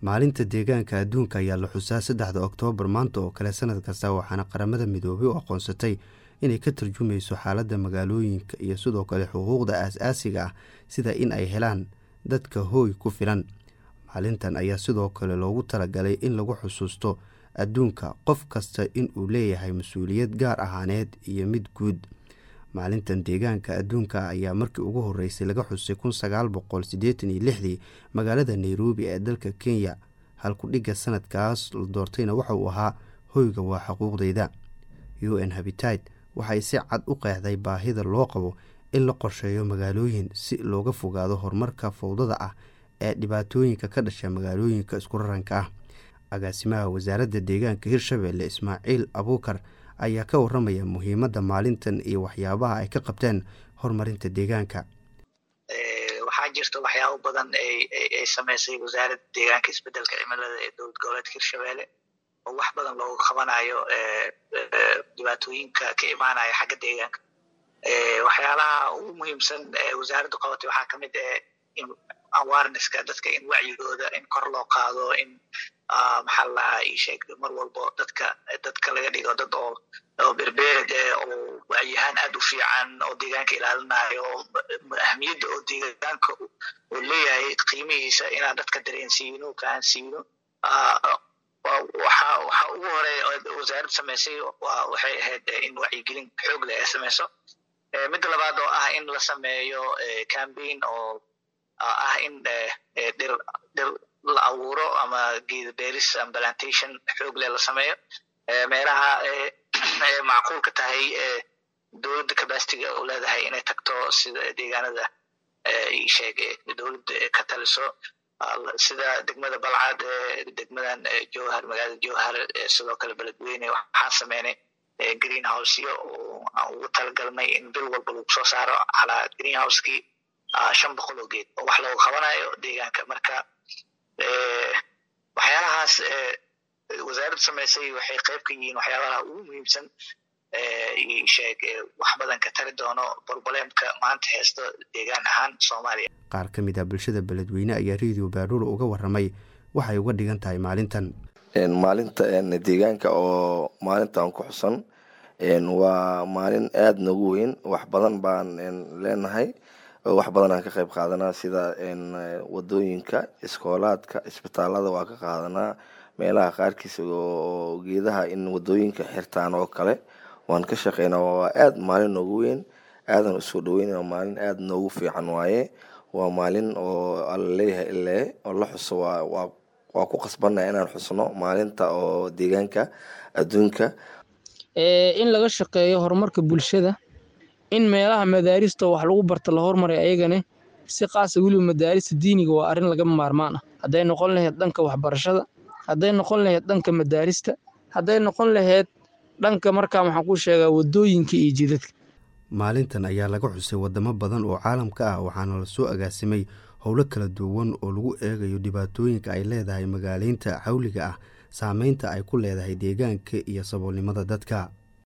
maalinta deegaanka adduunka ayaa la xusaa saddexda oktoobar maanta oo kale sanad kasta waxaana qaramada midoobay u aqoonsatay inay ka tarjumayso xaaladda magaalooyinka iyo sidoo kale xuquuqda aas-aasiga ah sida in ay helaan dadka hooy ku filan maalintan ayaa sidoo kale loogu talagalay in lagu xusuusto adduunka qof kasta inuu leeyahay mas-uuliyad gaar ahaaneed iyo mid guud maalintan deegaanka adduunka ayaa markii ugu horeysay laga xusay kun sagaal boqol siddeetan iyo lixdii magaalada nairobi ee dalka kenya halku-dhigga sanadkaas la doortayna waxa uu ahaa hoyga waa xuquuqdeyda u n habitat waxay si cad u qeexday baahida loo qabo in la qorsheeyo magaalooyin si looga fogaado horumarka fowdada ah ee dhibaatooyinka ka dhasha magaalooyinka isku raranka ah agaasimaha wasaaradda deegaanka hirshabeelle ismaaciil abuukar ayaa ka waramaya muhiimadda maalintan iyo waxyaabaha ay ka qabteen horumarinta deegaanka waxaa jirta waxyaabo badan ay sameysay wasaaradda deegaanka isbedelka cimilada ee dowlad goboleedka hirshabeelle oo wax badan looga qabanayo dhibaatooyinka ka imaanaya xagga deegaanka waxyaalaha ugu muhiimsan wasaaraddu qabatay waxaa kamid ah in awarenesska dadka in wacyigooda in kor loo qaado in maxaa lalahaa isheeg mar walbo dadka dadka laga dhigo dad oo oo berbered eh oo wacyihaan aad u fiican oo deegaanka ilaalinayo ahmiyadda oo deegaanka uu leeyahay qiimihiisa inaan dadka dareensiino fahansiino waxa waxa ugu hore wasaaradda samaysay waxay ahayd in wacyigelin xoog leh ay samayso midda labaad oo ah in la sameeyo cambaign oo ah in dhir dhir la abuuro ama geeda beeris ama plantation xoog leh la sameeyo meelaha macquulka tahay dowladda capacityga u leedahay inay tagto sida deegaanada sheeg dowladda ka taliso sida degmada balcad degmadan jowhar magaalada jowhar sidoo kale beledweyne waxaan sameynay green houseyo oo aan ugu talagalnay in bil walba lagu soo saaro calaa green housekii shan boqol oo geed oo wax looga qabanayo deegaanka marka waxyaalahaas wasaaradda samaysay waxay qayb ka yihiin waxyaabaha ugu muhiimsan sheeg wax badan ka tari doono borboleemka maanta haysto deegaan ahaan soomaaliya qaar ka mid ah bulshada beledweyne ayaa radio baaruur uga waramay waxay uga dhigan tahay maalintan maalinta deegaanka oo maalintan ku xusan waa maalin aada noogu weyn wax badan baan leenahay oo wax badan aan ka qayb qaadanaa sida wadooyinka iskoolaadka isbitaalada waa ka qaadanaa meelaha qaarkiisa oo geedaha in wadooyinka xirtaan oo kale waan ka shaqeynaa waa aada maalin noogu weyn aadan usoo dhaweyn maalin aada noogu fiican waaye waa maalin oo alla leeyahay ilee oo la xuso waa waa ku qasbannaha inaan xusno maalinta oo deegaanka adduunka in laga shaqeeyo horumarka bulshada in meelaha madaarista wax lagu barta la hormaray ayagane si qaasa weliba madaarista diiniga waa arrin lagama maarmaan ah hadday noqon lahayd dhanka waxbarashada hadday noqon lahayd dhanka madaarista hadday noqon lahayd dhanka markaa maxaan ku sheegaa wadooyinka iyo jidadka maalintan ayaa laga xusay wadamo badan oo caalamka ah waxaana lasoo agaasimay howlo kala duwan oo lagu eegayo dhibaatooyinka ay leedahay magaaleynta xawliga ah saameynta ay ku leedahay deegaanka iyo saboolnimada dadka